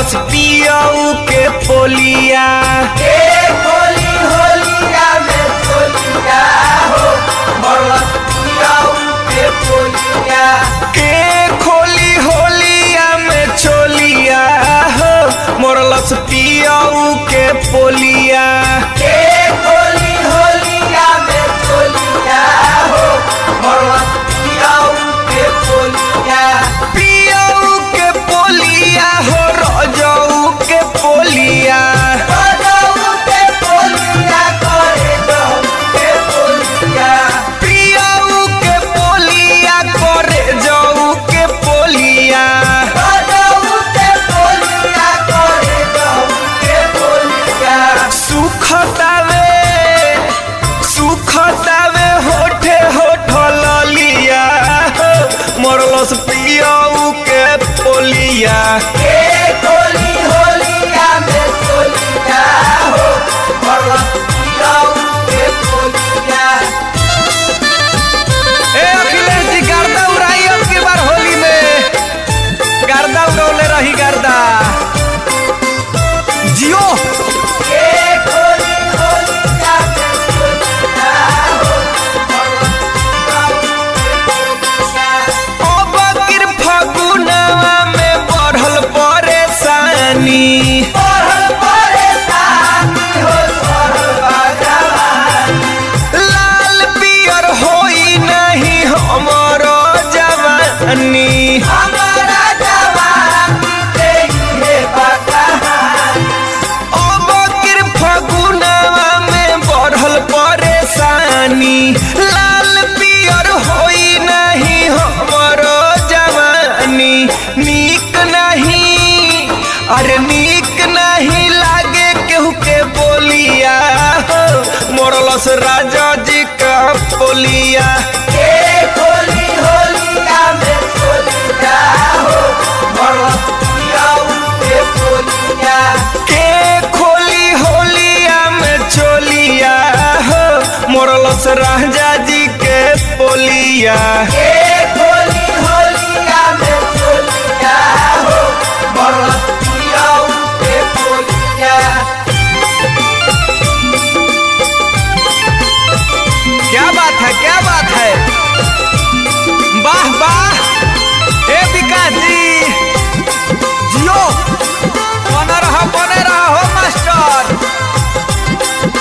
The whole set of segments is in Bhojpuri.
मरलस पियऊ के पोलिया ए होली होलिया में चोलिया हो मरलस पियाऊ के पोलिया के खोली होलिया में चोलिया हो मरलस पियऊ के पोलिया ए होली होलिया में चोलिया हो मरलस पियाऊ के पोलिया पियऊ के पोलिया हो रजऊ के पोलिया बजाऊ के पोलिया करे जाऊ के पोलिया पियऊ के पोलिया करे जऊ के पोलिया बजाऊ के पोलिया करे जाऊ के पोलिया सुखतावे सुखतावे होठे होठ ललिया मरलस पियऊ के पोलिया ए होली होलिया में चोलिया हो मरलस पियाऊ के पोलिया ए अखिलेश जी गर्दा उड़ाई अब की बार होली में गर्दा उड़ौले रही गर्दा जियो ए होली होलिया में चोलिया हो मरलस पियाऊ के पोलिया अब किर फगुनवा में बढ़ल परेशानी पढ़ल परेशानी हो पढ़ल बाजवानी लाल पियर होई नहीं हमरो जवानी हमारा जवानी देखे बकहानी अब किर फगुनवा में बढ़ल परेशानी लाल पियर होई नहीं हमरो जवानी नीक नहीं अरे नीक नहीं लागे केहू के बोलिया हो मोरलस राजा जी का बोलिया ए होली होलिया में चोलिया हो मरलस पियाऊ के पोलिया के खोली होलिया में चोलिया हो मोरलस राजा जी के पोलिया ए होली होलिया में चोलिया हो मरलस पियाऊ के पोलिया क्या बात है क्या बात है वाह वाह हे विकास जी जियो बने रहा बने रहा हो मास्टर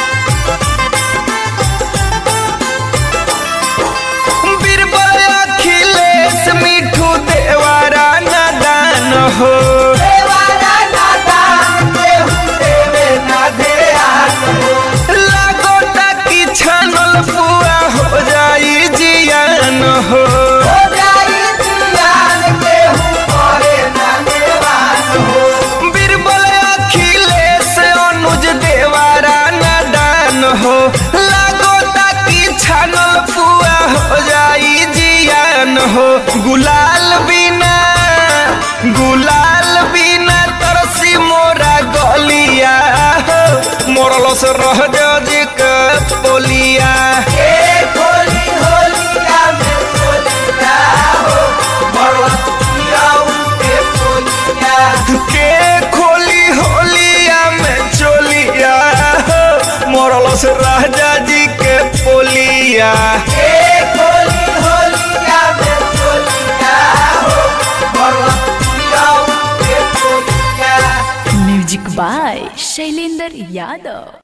बीरबल अखिलेश मिठू देवारा नादान हो देवारा नादान देहु देवे ना ध्यान हो लागोटा की छानल पुआ हो जाई जियान हो हो जाई जियान देहु करे ना देवान हो बीरबल अखिलेश अनुज देवारा नादान हो लागोटा की छानल पुआ हो जाई जियान हो गुलाल बिना गुलाल बिना तरसी मोरा गलिया हो मोरलस रह जी के पोलिया ए होली होलिया में चोलिया हो मरलस पियाऊ के पोलिया के खोली होलिया में चोलिया हो मोरलस राजा जी के पोलिया ए होली होलिया में चोलिया हो मरलस पियाऊ के पोलिया म्यूजिक बाय शैलेंद्र यादव